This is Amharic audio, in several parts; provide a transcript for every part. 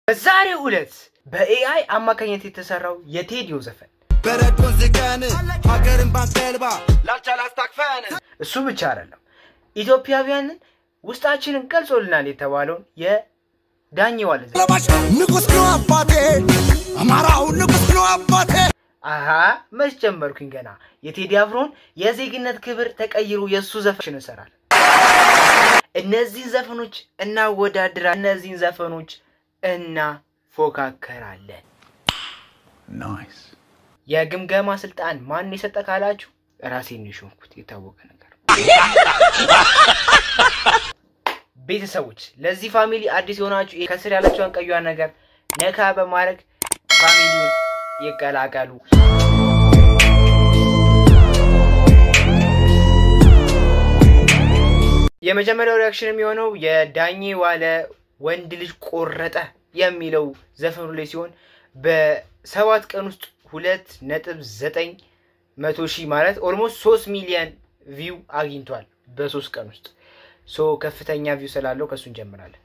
በዛሬው ዕለት በኤአይ አማካኝነት የተሰራው የቴዲዮ ዘፈን በረዶን ዝገን ሀገርን ባንቀልባ ላልቻል አስታክፈን እሱ ብቻ አይደለም፣ ኢትዮጵያውያንን ውስጣችንን ገልጾልናል የተባለውን የዳኘ ዋለ ዘፈን ለባሽ ንጉስ ነው አባቴ አማራው ንጉስ ነው አባቴ አሃ መች ጀመርኩኝ ገና። የቴዲ አፍሮን የዜግነት ክብር ተቀይሮ የእሱ ዘፈን እንሰራለን። እነዚህን ዘፈኖች እናወዳድራ፣ እነዚህን ዘፈኖች እናፎካከራለን። የግምገማ ስልጣን ማን የሰጠ ካላችሁ ራሴን ነው የሾምኩት። የታወቀ ነገር ቤተሰቦች፣ ለዚህ ፋሚሊ አዲስ የሆናችሁ ከስር ያለችውን ቀዩን ነገር ነካ በማድረግ ፋሚሊውን ይቀላቀሉ። የመጀመሪያው ሪያክሽን የሚሆነው የዳኘ ዋለ ወንድ ልጅ ቆረጠ የሚለው ዘፈኑ ላይ ሲሆን በሰባት ቀን ውስጥ ሁለት ነጥብ ዘጠኝ መቶ ሺህ ማለት ኦልሞስት ሶስት ሚሊዮን ቪው አግኝቷል በሶስት ቀን ውስጥ ሶ ከፍተኛ ቪው ስላለው ከእሱ እንጀምራለን።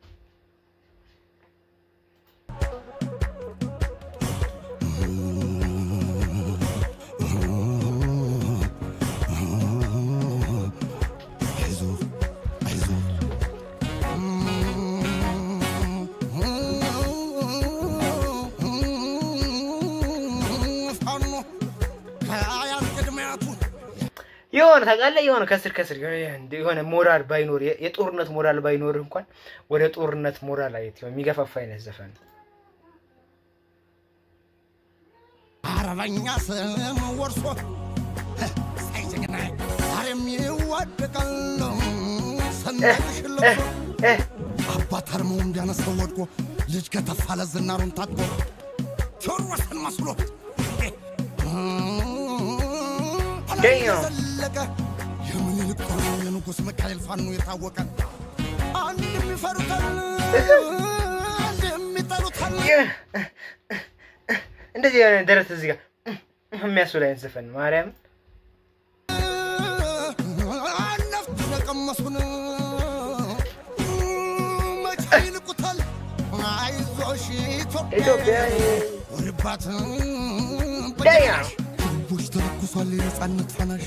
የሆነ ታውቃለህ፣ የሆነ ከስር ከስር የሆነ ሞራል ባይኖር የጦርነት ሞራል ባይኖር እንኳን ወደ ጦርነት ሞራል አየት የሚገፋፋ አይነት ዘፈን ነው። አረበኛ ስም ወርሶ ሳይጀግና ዛሬም ይዋደቃል ሰንደቅሽ ለብሶ አባት አርመው እንዲያነሳው ወድቆ ልጅ ከተፋለ ዝናሩን ታጥቆ ቴዎድሮስን መስሎ ዘለቀ የምኒልክ ጦር ነው የንጉሥ ሚካኤል ፋኖ የታወቀ አንድ የሚፈሩታል አንድ የሚጠሉታል እንደዚህ የሆነ ደረት እዚህ ጋር የሚያስብል አይነት ዘፈን ነው። ማርያም ነፍጥ የቀመሱን መቼ ይንቁታል? አይዞሽ ኢትዮጵያ ኢትዮጵያ ወርባት ዳያ ቦች ተለኩሷል የነፃነት ፈናሽ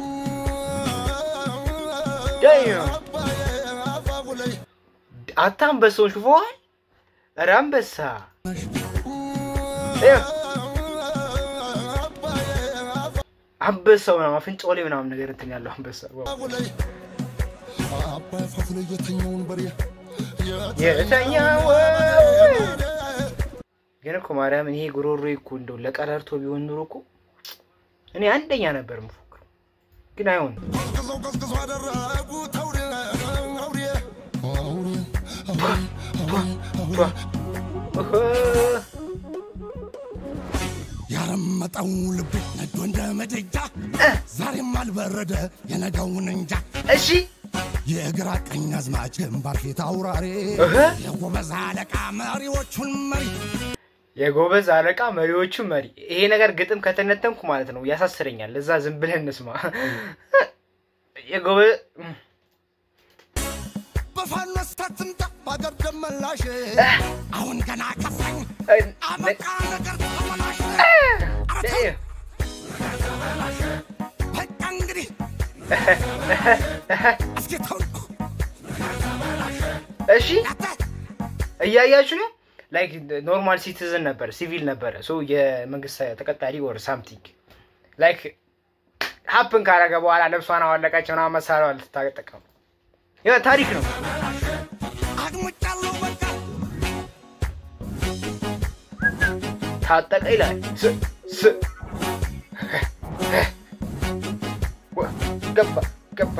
ዳያ አባዬ አፋፉ ላይ አታ አንበሳውን ሹፈዋል። ኧረ አንበሳ አንበሳው ምናምን አፍንጫው ላይ ምናምን ነገር እንትን ያለው አንበሳ ዋው። አፋፉ ላይ አባይ አፋፉ ላይ የተኛውን በሬ የተኛው ግን እኮ ማርያምን ይሄ ጉሮሮ እኮ እንደው ለቀረርቶ ቢሆን ኑሮ እኮ እኔ አንደኛ ነበር የምፎክረው፣ ግን አይሆንም። ቀዝቅዘው ቀዝቅዘው አደረጉት አውሬ አውሬ አውሬ አውሬ እህ፣ ያረመጠው ልቤ ነዶ እንደ ምድጃ ዛሬም አልበረደ የነገውን እንጃ እሺ የግራ ቀኝ አዝማች ግንባር ፊት አውራሪ እህ፣ የጎበዝ አለቃ መሪዎቹን መሪ የጎበዝ አለቃ መሪዎቹ መሪ። ይሄ ነገር ግጥም ከተነተንኩ ማለት ነው ያሳስረኛል። እዛ ዝም ብለን እንስማ። የጎበዝ በፋኖ ስታትምጣ በአገር ደመላሽ አሁን ገና ከፋኝ አበቃ ነገር ተመላሽ በቃ እንግዲህ አስጌታውን እሺ እያያችሁ ነው። ላይክ ኖርማል ሲቲዝን ነበረ፣ ሲቪል ነበረ፣ ሶ የመንግስት ተቀጣሪ ወር ሳምቲንግ ላይክ ሀፕን ካረገ በኋላ ልብሷን አዋለቀች ምናምን መሳሪያ ልትጠቀሙ ይኸው ታሪክ ነው። አድምጫለሁ በቃ ታጠቀ ይላል ስ ስ ወ- ገባ ገባ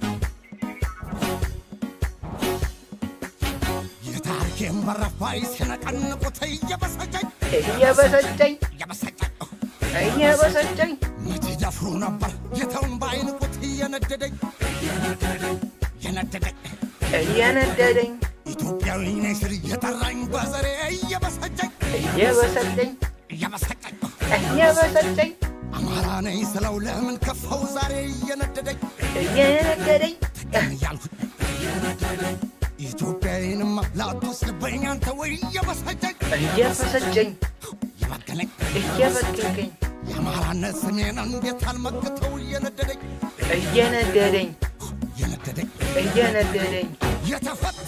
የታሪኬን በረፋይ ሲነቀንቁት እየበሰጨኝ እየበሰጨኝ እየበሰጨኝ እየበሰጨኝ መቼ ደፍሩ ነበር የተውን በአይንቁት እየነደደኝ እየነደደኝ እየነደደኝ ኢትዮጵያዊ ነኝ ስል እየጠራኝ በዘሬ እየበሰጨኝ እየበሰጨኝ እየበሰጨኝ እየበሰጨኝ አማራ ነኝ ስለው ለምን ከፋው ዛሬ እየነደደኝ እየነደደኝ እያልኩኝ ኢትዮጵያዊንማ ላትወስድብኝ አንተ ወይ እየበሰጨኝ እየፈሰጨኝ የበቀለኝ እየበቀልከኝ የአማራነት ስሜን እንዴት አልመክተው እየነደደኝ እየነደደኝ እየነደደኝ እየነደደኝ የተፈት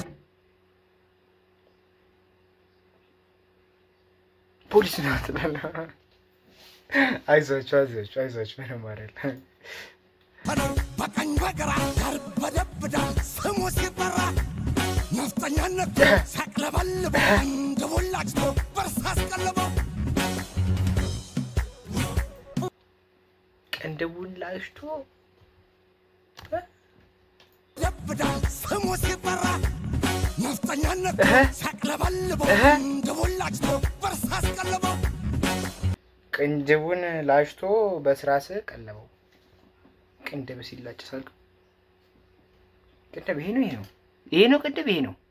ፖሊስ ነው ትላለህ። አይዟችሁ አይዟችሁ አይዟችሁ ምንም አይደለም። ነው በቀኝ በግራ ያርበደብዳል ስሙ ሲጠራ ነፍጠኛነት ሲያቅለበልበው እንደ ቦላጭቶ በርሳ አስቀልበው ቅንድቡን ላሽቶ ይደብዳል ስሙ ሲጠራ ነፍጠኛነት እህ። ሲያቅለበልበው እህ። እንደ ቦላጭቶ በርሳ አስቀልበው ቅንድቡን ላሽቶ በስራስ ቀለበው። ቅንድብ ሲላጭ ሳልቅ ቅንድብ ይሄ ነው ይሄ ነው ይሄ ነው ቅንድብ ይሄ ነው።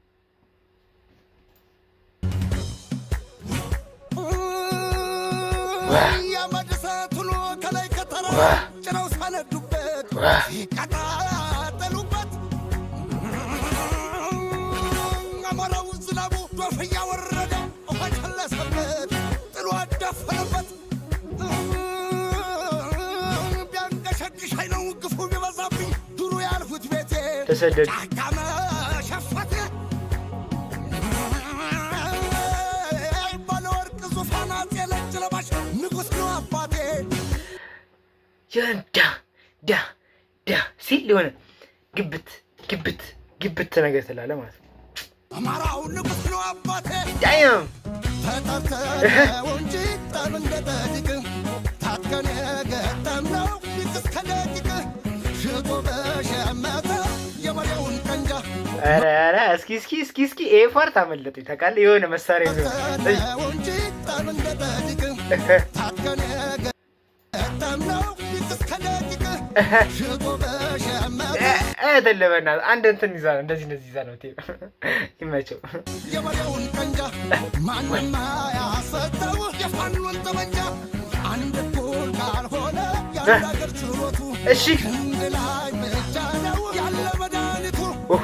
የመድሰት ውሎ ከላይ ከተራ ዋህ። ጭነው ሳነዱበት ዋህ። ሲቀጣጠሉበት አሞራው ዝናቡ ዶፍ እያወረደ ውሃ ጨለሰበት ጥሎ አዳፈነበት ቢያንቀሸቅሸኝ ነው ግፉ ቢበዛብኝ ዱሩ ያልሁት ቤቴ ተሰደድ ጫካ መሸፈት ባለወርቅ ዙፋን አፄ ነጭ ለባሽ ንጉሥ ነው አባቴ ያን ዳ ዳ ዳ ሲል የሆነ ግብት ግብት ግብት ነገር ትላለህ ማለት ነው። አማራው ንጉሥ ነው አባቴ ዳያም ተጠርተነው እንጂ ጠብ እንደ ጠዲቅ ታጥቀን የገጠምነው ቢጥስ ከደቂቅ ሽጦ በሸመተ የመሪውን ቀንጃ ኧረ ኧረ እስኪ እስኪ እስኪ እስኪ ይሄ ፓርት አመለጠኝ ታውቃለህ። የሆነ መሳሪያ ይዞ ተጠርተነው እንጂ ጠብ እንደ ጠዲቅ ታጥቀን የገጠምነው ቢጥስ ከደቂቅ ሽጦ በሸመተ አይደለም በእናትህ አንድ እንትን ይዛ ነው እንደዚህ እንደዚህ ይዛ ነው ቴ ይመቸው። የመሪውን ቀንጃ ማንም ያሰጠው የፋኑን ጠመንጃ አንድ እኩል ካልሆነ የአንድ አገር ችሎቱ እሺ ክንድ ላይ ብቻ ነው ያለ መድኃኒቱ ኦሆ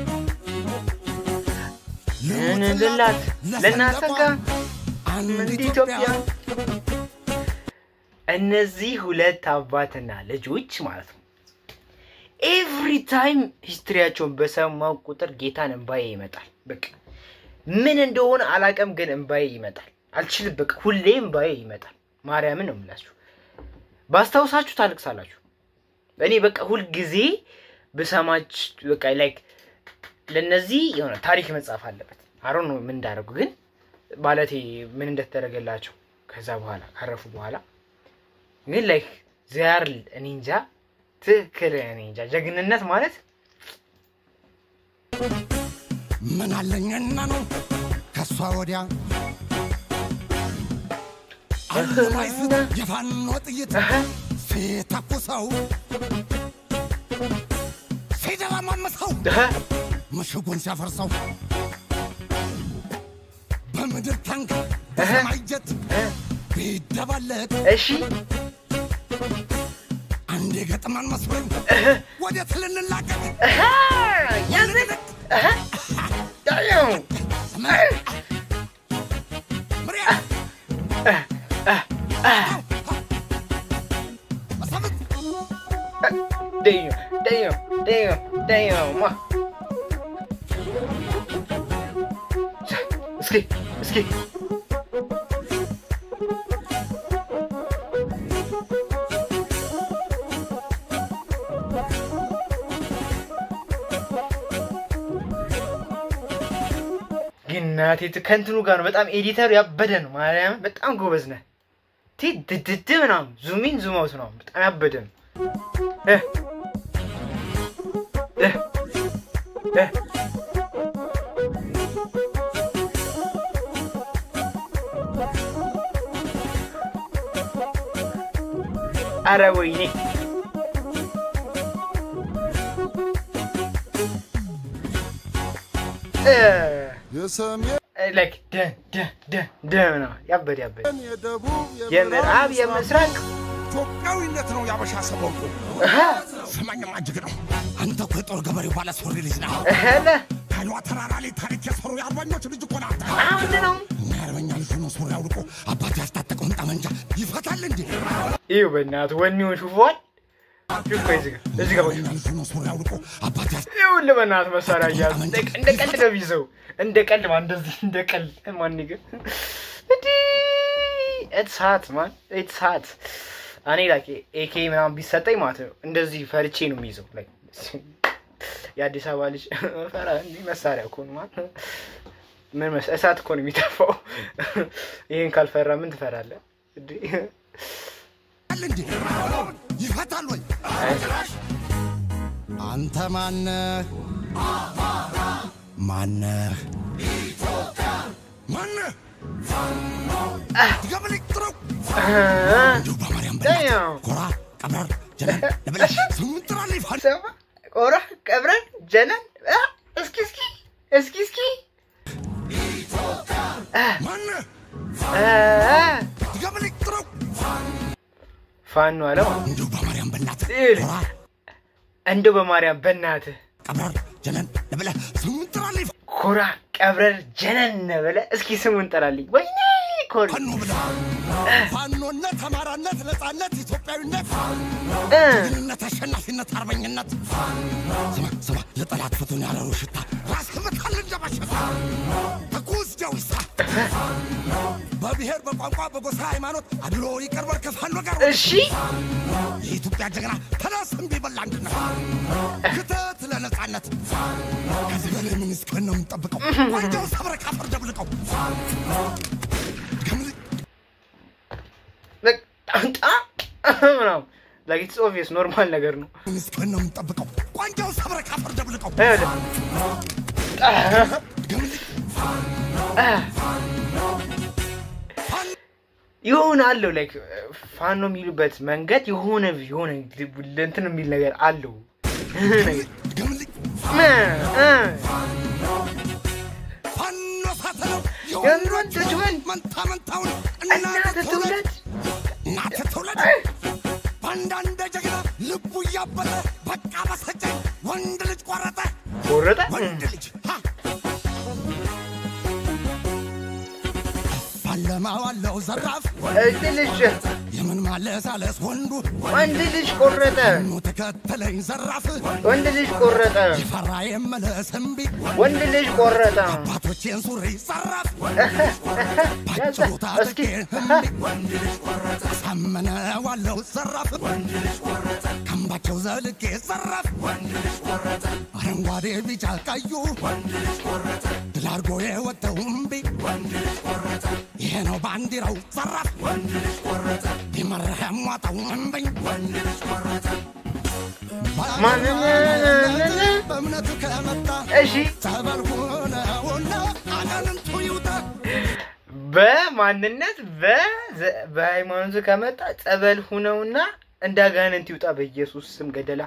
እንላት ለናሰጋ አንድ እንደ ኢትዮጵያ ኢትዮጵያ እነዚህ ሁለት አባትና ልጆች ማለት ነው ኤቭሪ ታይም ሂስትሪያቸውን በሰማው ቁጥር ጌታን እንባዬ ይመጣል። በቃ ምን እንደሆነ አላቀም፣ ግን እንባዬ ይመጣል። አልችልም። በቃ ሁሌ እንባዬ ይመጣል። ማርያምን ነው የምላችሁ። ባስታውሳችሁ ታልቅሳላችሁ። እኔ በቃ ሁልጊዜ ብሰማች በቃ ላይክ ለነዚህ የሆነ ታሪክ መጻፍ አለበት። አሮን ነው ምን እንዳደረጉ ግን ማለቴ ምን እንደተደረገላቸው ከዛ በኋላ ካረፉ በኋላ ግን ላይክ ዚያር እኔ እንጃ ትክክል እኔ እንጃ ጀግንነት ማለት ምን አለኝና ነው ከሷ ወዲያ አለማይስት የፋኖ ጥይት እህ፣ ሲተኩሰው ሲደረማምሰው እህ፣ ምሽጉን ሲያፈርሰው በምድር ታንክ በሰማይ ጀት እህ፣ ቢደባለቅ እሺ አንድ የገጥማን መስሎኝ ወዴት ልንላቀቅ እህ፣ ያዝን እህ፣ ዳየው ምሪያ መሳፍንት ደዮ ደዮ ደዮ ደዮ ማ እስኪ እስኪ ግን እናቴ ከእንትኑ ጋር ነው በጣም ኤዲተሩ ያበደ ነው። ማርያም በጣም ጎበዝ ነህ። ቲ ድድድ ምናምን ዙሚን ዙም አውት ነው በጣም ያበደ ነው። እ እ እ አረ ወይኔ እ የሰሜን ላይክ ደ ደ ደ ደ ነው ያበደ ያበደ የደቡብ የምዕራብ የምስራቅ ኢትዮጵያዊነት ነው ያበሻ ሰበቁ እህ ስማኝማ እጅግ ነው አንተ እኮ የጦር ገበሬው ባለ ሱሪ ልጅ ነህ እህለ አይኗ ተራራ ላይ ታሪክ የሰሩ የአርበኞች ልጅ እኮ ናት። አሁን ነው እኛ የአርበኛ ልጅ ሆኖ ሱሪ አውልቆ አባት ያስታጠቀውን ጠመንጃ ይፈታል እንዴ? ይኸው በእናትህ ወኔውን ሹፏል። ሹፍ እዚህ ጋር እዚህ ጋር የአርበኛ ልጅ ሆኖ ሱሪ አውልቆ አባት ያስ ይኸውልህ በእናትህ መሳሪያ እያዙ እንደ እንደ ቀልድ ነው የሚይዘው። እንደ ቀልድ ማን እንደዚህ እንደ ቀልድ ማን ግን እንዲህ ኢትስ ሀት ማን ኢትስ ሀት እኔ ላይክ ኤኬ ምናምን ቢሰጠኝ ማለት ነው እንደዚህ ፈርቼ ነው የሚይዘው። ላይክ የአዲስ አበባ ልጅ ፈራ እንዲህ መሳሪያ እኮ ነው ማለት ምን መስ እሳት እኮ ነው የሚተፋው። ይህን ካልፈራ ምን ትፈራለህ? እንዲህ እንዴ? ይፈታል ወይ? አንተ ማነህ? ማነህ? ማነህ? ድገምልኝ ጥረው እንዲሁ በማርያም በእናትህ ዳኛው ኮራ ቀብረር ጀነን ለብለሽ ስሙን ጥራልኝ ፋን ሰማ ቆራ ቀብረን ጀነን አ፣ እስኪ እስኪ እስኪ እስኪ ማነህ? አ፣ ድገምልኝ ጥረው ፋኖ አለ ማለት እንዲሁ በማርያም በእናትህ ይኸውልህ፣ ኮራ እንደው በማርያም በእናትህ ቀብረር ጀነን ለብለህ ስሙን ጥራልኝ ኮራ ቀብረር ጀነን ብለህ እስኪ ስሙን ጠራልኝ። ወይኔ ኮሪ ፋኖ ብለህ ፋኖነት፣ አማራነት፣ ነፃነት፣ ኢትዮጵያዊነት፣ እ፣ ጀግንነት፣ አሸናፊነት፣ አርበኝነት ስማ ስማ ለጠላት ፍቱን ያለው ሽታ ራስ ህመታል እንደማሸታ ትኩስ ጀዊሳ በብሔር በቋንቋ በጎሳ ሃይማኖት አድሎ ይቀርበር ከፋኖ ጋር እሺ የኢትዮጵያ ጀግና ተነስ እምቢ በል አንድነት ክተት ለነፃነት ከዚህ በላይ ምን እስከን ነው የምንጠብቀው? ዋንጃው ሰብረ ካፈር ደብልቀው ገምል- በቃ ጣ ምናምን ላይክ ኢትስ ኦብቪየስ ኖርማል ነገር ነው። ምን እስከን ነው የምንጠብቀው? ዋንጃው ሰብረ ካፈር ደብልቀው ይኸውልህ ገምል- የሆነ አለው ላይክ ፋኖ የሚሉበት መንገድ የሆነ የሆነ እንትን የሚል ነገር አለው ነገር ገምል- እ፣ እ፣ ፋኖ ሳተለው የወንዶች ወንድ መንታ መንታውን እናት ትውለድ እናት ትውለድ በአንዳንድ ጀግና ልቡ እያበጠ በቃ በሰጨኝ ወንድ ልጅ ቆረጠ ቆረጠ ወንድ ልጅ ሀ! ባለማዋለው ዘራፍ እጅ ልጅ የምን ማለሳለስ ወንዱ ወንድ ልጅ ቆረጠ ኑ ተከተለኝ ዘራፍ ወንድ ልጅ ቆረጠ ፈራ የመለስ እምቢ ወንድ ልጅ ቆረጠ አባቶቼን ሱሪ ዘራፍ ያዘ ባጭሩ እስኪ ታጠቄ እምቢ አሳመነ ዋለው ዘራፍ ከምባቸው ዘልቄ ዘራፍ አረንጓዴ ቢጫ ቀዩ ድል አድርጎ የወጣው እምቢ ይሄ ነው ባንዲራው ዘራፍ ቢመረህ ያሟጣው እምቢኝ ማንነነነ በእምነቱ ከመጣ እሺ ጸበል ሆነውና አጋንንቱ ይውጣ በማንነት በዘ- በሃይማኖቱ ከመጣ ጸበል ሁነውና እንዳጋንንት ይውጣ በኢየሱስ ስም ገደላ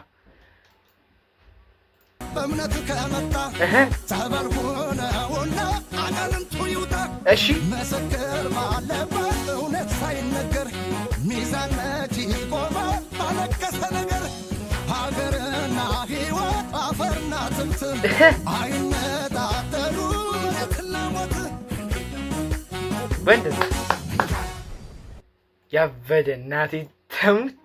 በእምነቱ ከመጣ እህ፣ ጸበል ሆነውና አጋንንቱ ይውጣ እሺ ምስክር ባለበት እውነት ሳይነገር ሚዛን መቼ ይቆማል ባለቀሰ ነገር ሀገርና ሕይወት አፈርና ትምትም አይነጣጠሉ እውነትና ሞት በእንደዛ ያበደ እናቴ ተሙት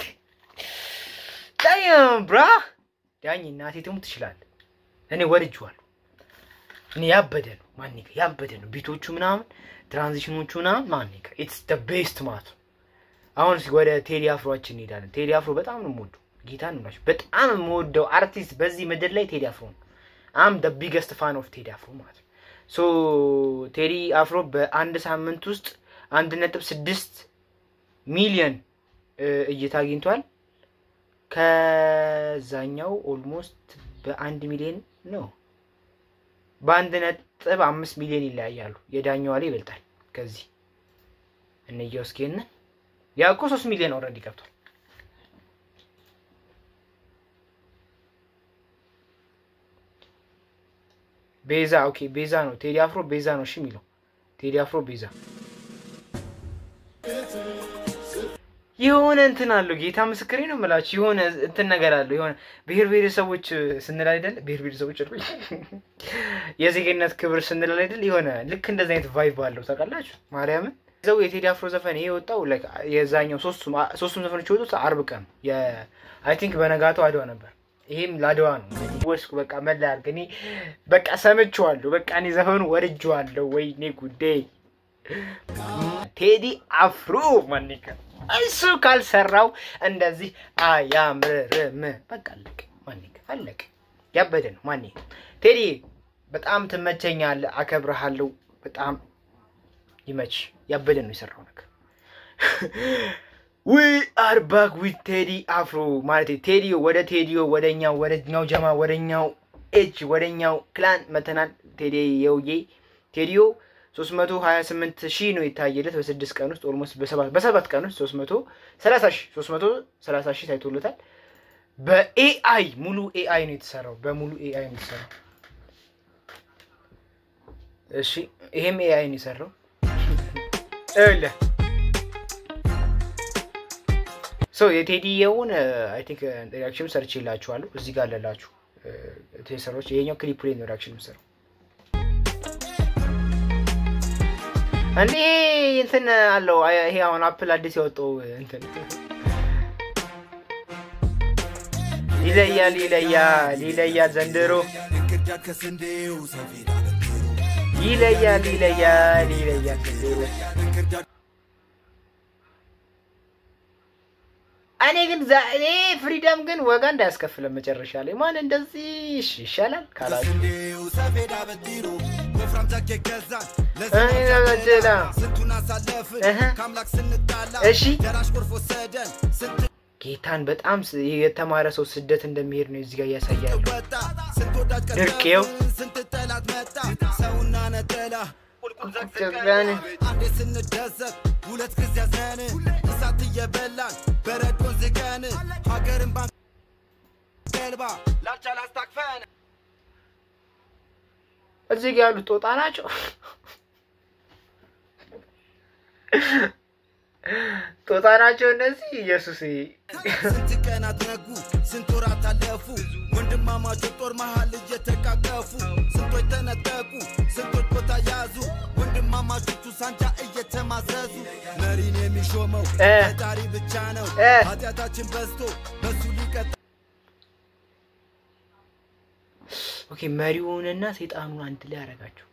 ዳይም ብራ ዳኝ እናቴ ተሙት ትችላል። እኔ ወድጄዋለሁ። እኔ ያበደ ነው ማን ጋ ያበደ ነው። ቢቶቹ ምናምን ትራንዚሽኖቹ ምናምን ማን ጋ ኢትስ ደ ቤስት ማለት ነው። አሁን እስኪ ወደ ቴዲ አፍሮችን እንሄዳለን። ቴዲ አፍሮ በጣም ነው የምወደው። ጌታ ነው የምላችሁ በጣም የምወደው አርቲስት በዚህ ምድር ላይ ቴዲ አፍሮ ነው። አም ደ ቢገስት ፋን ኦፍ ቴዲ አፍሮ ማለት ነው። ሶ ቴዲ አፍሮ በአንድ ሳምንት ውስጥ አንድ ነጥብ ስድስት ሚሊዮን እይታ አግኝቷል። ከዛኛው ኦልሞስት በአንድ ሚሊዮን ነው። በአንድ ነጥብ አምስት ሚሊዮን ይለያያሉ። የዳኛዋ ላይ ይበልጣል። ከዚህ እንየው እስኪ ን ያ እኮ ሶስት ሚሊዮን ኦልሬዲ ገብቷል። ቤዛ ኦኬ፣ ቤዛ ነው ቴዲ አፍሮ ቤዛ ነው እሺ የሚለው ቴዲ አፍሮ ቤዛ የሆነ እንትን አለው። ጌታ ምስክሬ ነው የምላችሁ። የሆነ እንትን ነገር አለው። የሆነ ብሔር ብሔረሰቦች ስንል አይደል? ብሔር ብሔረሰቦች አልኩኝ። የዜግነት ክብር ስንል አይደል? የሆነ ልክ እንደዚህ አይነት ቫይብ አለው። ታውቃላችሁ ማርያምን ዘው የቴዲ አፍሮ ዘፈን ይሄ የወጣው ላይክ የዛኛው ሶስቱም ሶስቱም ዘፈኖች የወጡት አርብ ቀን አይ ቲንክ በነጋታው አድዋ ነበር። ይሄም ለአድዋ ነው ወስኩ በቃ መላ አድርግ እኔ በቃ ሰምቼዋለሁ። በቃ እኔ ዘፈኑ ወድጄዋለሁ። ወይኔ ጉዴ ቴዲ አፍሮ ማኒካ እሱ ካልሰራው እንደዚህ አያምርም። በቃ አለቀ። ማኒካ አለቀ። ያበደ ነው ማኒ ቴዲ በጣም ትመቸኛለህ፣ አከብረሃለሁ። በጣም ይመች። ያበደ ነው የሰራው ነገር ዊ አር ባክ ዊት ቴዲ አፍሮ ማለት ቴዲዮ ወደ ቴዲዮ ወደኛው ወደኛው ጀማ ወደኛው ኤጅ ወደኛው ክላን መተናል። ቴዲ የውዬ ቴዲዮ 328 ሺህ ነው የታየለት በስድስት ቀን ውስጥ ኦልሞስት በሰባት ቀን ውስጥ 330 ሺህ 330 ሺህ ታይቶለታል። በኤአይ ሙሉ ኤአይ ነው የተሰራው። በሙሉ ኤአይ ነው የተሰራው። እሺ ይሄም ኤአይ ነው የሰራው። እለ ሶ የቴዲየውን አይ ቲንክ ሪያክሽን ሰርች ይላችኋለሁ እዚህ ጋር አለላችሁ ቴሰሮች። ይሄኛው ክሊፕ ላይ ነው ሪያክሽን የምሰራው። እንዴ እንትን አለው ይሄ አሁን አፕል አዲስ ያወጣው እንትን ይለያል ይለያል ይለያል ዘንድሮ ይለያል ይለያል ይለያል ዘንድሮ እኔ ግን እኔ ፍሪደም ግን ወጋ እንዳያስከፍለን መጨረሻ ላይ ማን እንደዚህ ይሻላል ካላችሁ እሺ ጌታን በጣም የተማረ ሰው ስደት እንደሚሄድ ነው እዚህ ጋር እያሳያሉ። ድርቄው አንዴ ስንደሰት ሁለት ጊዜ ያዘን እሳት እየበላን በረዶን ዝገን ሀገርን ባንገልባ ላልቻል አስታቅፈን እዚህ ጋር ያሉት ጦጣ ናቸው። ጦጣ ናቸው እነዚህ። ኢየሱስ ስንት ቀናት ነጉ፣ ስንት ወራት አለፉ፣ ወንድማማቾች ጦር መሃል እየተቃቀፉ ስንቶች ተነጠቁ፣ ስንቶች ቦታ ያዙ፣ ወንድማማቾቹ ሳንጃ እየተማዘዙ መሪን የሚሾመው ፈጣሪ ብቻ ነው። ኃጢአታችን በዝቶ በሱ ሊቀጣ ኦኬ መሪውንና ሰይጣኑን አንድ ላይ ያደረጋቸው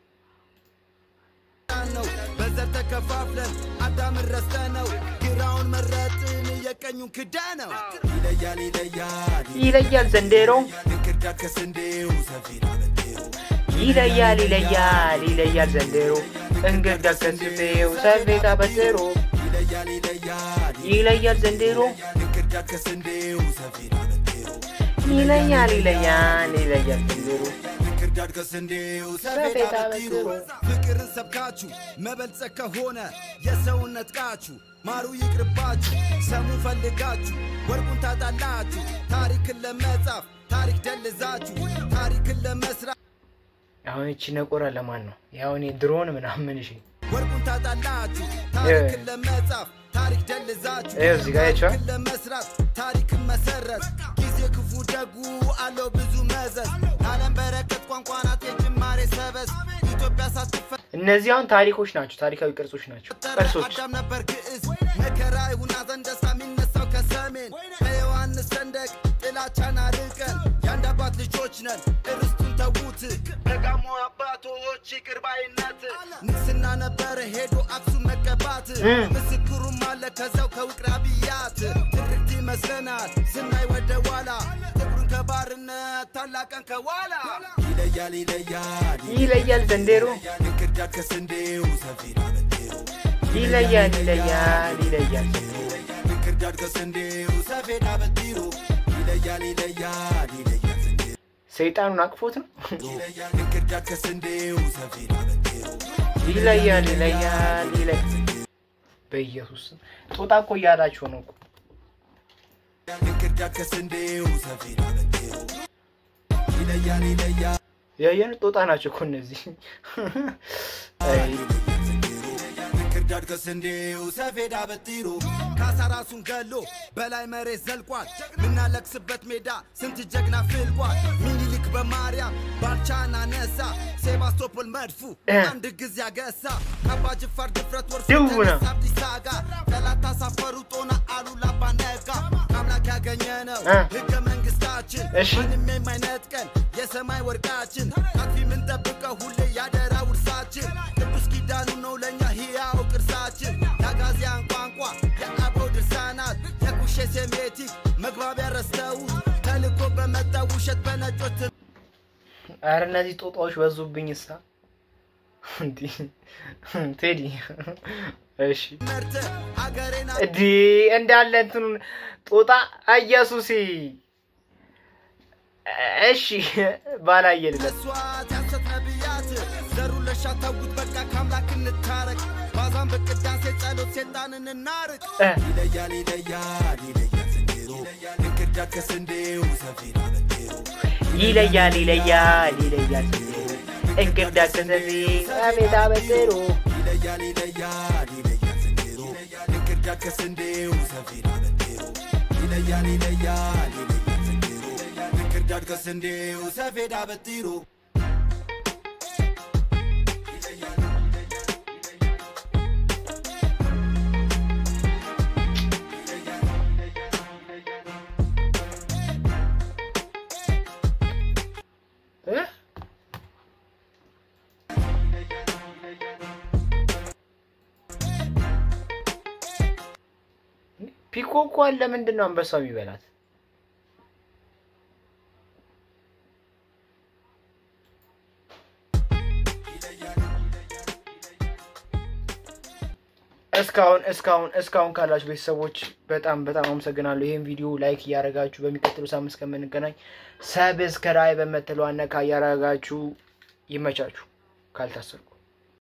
ነው በዘር ተከፋፍለን አዳምን ረስተ ነው ግራውን መረጥን የቀኙን ክዳ ነው ይለያል ይለያል ይለያል ዘንድሮ እንክርዳድ ከስንዴው ሰፊና በቴው ይለያል ይለያል ይለያል ዘንድሮ እንግርዳድ ከስፌው ሰፌታ በትሮ ይለያል ይለያል ይለያል ዘንድሮ እንክርዳድ ከስንዴው ሰፊና በቴው ይለያል ይለያል ይለያል ዘንድሮ እንክርዳድ ከስንዴው ሰፌዳ በትሩ ፍቅርን ሰብካችሁ መበልጸግ ከሆነ የሰውነት ቃችሁ ማሩ ይቅርባችሁ ሰሙ ፈልጋችሁ ወርቁን ታጣላችሁ ታሪክን ለመጻፍ ታሪክ ደልዛችሁ ታሪክን ለመስራት አሁን እቺ ነቆራ ለማን ነው? ያሁን ድሮን ምናምን እሺ ወርቁን ታጣላችሁ ታሪክን ለመጻፍ ታሪክ ደልዛችሁ ይኸው እዚህ ጋር ያቸዋል። ታሪክን ለመስራት ታሪክን መሰረት ጊዜ ክፉ ደጉ አለው ብዙ መዘዝ ዓለም በረከት ቋንቋ ናት የጅማሬ ሰበዝ ኢትዮጵያ ሳትፈ እነዚህ አሁን ታሪኮች ናቸው፣ ታሪካዊ ቅርጾች ናቸው። ቅርሶች አዳም ነበር ግዕዝ መከራ ይሁን ሐዘን ደስታ የሚነሳው ከሰሜን ከዮሐንስ ሰንደቅ ጥላቻን አርቀን የአንድ አባት ልጆች ነን እርስቱን ተዉት ደጋሞ አባቶች ይቅር ባይነት ንግስና ነበረ ሄዶ አክሱም መቀባት ምስክሩም አለ ከዛው ከውቅር አብያት ትርክት ይመስለናል ስናይ ወደ ኋላ ጥቁሩን ከባርነት ታላቀን ከኋላ ይለያል ይለያል ይለያል ዘንድሮ እንክርዳድ ከስንዴው ሰፊና በቴው ይለያል ይለያል ይለያል ዘንድሮ እንክርዳድ ከስንዴው ሰፌዳ በጢሩ ይለያል ይለያል ይለያል ዘንድሮ ሰይጣኑን አቅፎት ነው። ይለያል እንክርዳድ ከስንዴው ሰፌዳ በጢሩ ይለያል ይለያል ይለያል በኢየሱስ ስም ጦጣ እኮ እያላቸው ነው እኮ። እንክርዳድ ከስንዴው ሰፌዳ በጢሩ ይለያል ይለያል ያየን ጦጣ ናቸው እኮ እነዚህ። አይ፣ እንክርዳድ እንክርዳድ ከስንዴው ሰፌዳ በጢሩ ካሳ ራሱን ገሎ በላይ መሬት ዘልቋል ምናለቅስበት ሜዳ ስንት ጀግና ፍልቋል ሚኒሊክ በማርያም ባልቻና ነሳ ሴባስቶፖል መድፉ አንድ ጊዜ ያገሳ ካባ ጅፋር ድፍረት ወርሶ ድውና። ተነሳ አብዲሳ ጋር ጠላት ታሳፈሩ ጦና አሉላ አባነጋ ከአምላክ ያገኘ ነው እ። ህገ መንግስታችን እሺ። ማንም የማይነጥቀን የሰማይ ወርቃችን አጥፊ የምንጠብቀው ሁሌ ያደራ ውርሳችን ቅዱስ ኪዳኑ ነው ለእኛ ሕያው ቅርሳችን የአጋዚያን ቋንቋ የአበው ድርሳናት የኩሼ ሴሜቲክ መግባቢያ ረስተውት ተልኮ በመጣ ውሸት በነጮት አረ እነዚህ ጦጣዎች በዙብኝ እሳ እንዲህ ቴዲ እሺ መርተ አገሬን እዲ እንዳለ እንትኑን ጦጣ ኢየሱሴ እሺ ባላየልለት መስዋዕት ያንሰት ነቢያት ዘሩን ለሻታውት በቃ ከአምላክ እንታረቅ ባዛን በቅዳሴ ጸሎት ሴጣንን እናርቅ እ። ይለያል ይለያል ይለያል ስንዴሮ እንክርዳድ ከስንዴው ሰፊና በጤሮ ይለያል ይለያል ይለያል እንክርዳድ ከሰፊ አቤት አበጥሮ ይለያል ይለያል ይለያል ስንዴሮ እንክርዳድ ከስንዴው ሰፊና በጤሮ ይለያል ይለያል ይለያል ስንዴሮ እንክርዳድ ከስንዴው ሰፌዳ በጢሮ እ? ፒኮኳን ለምንድን ነው አንበሳው የሚበላት? እስካሁን እስካሁን እስካሁን ካላችሁ ቤተሰቦች በጣም በጣም አመሰግናለሁ። ይህን ቪዲዮ ላይክ እያደረጋችሁ በሚቀጥሉ ሳምንት እስከምንገናኝ ሰብስክራይብ በምትለዋ ነካ እያደረጋችሁ ይመቻችሁ ካልታሰርኩ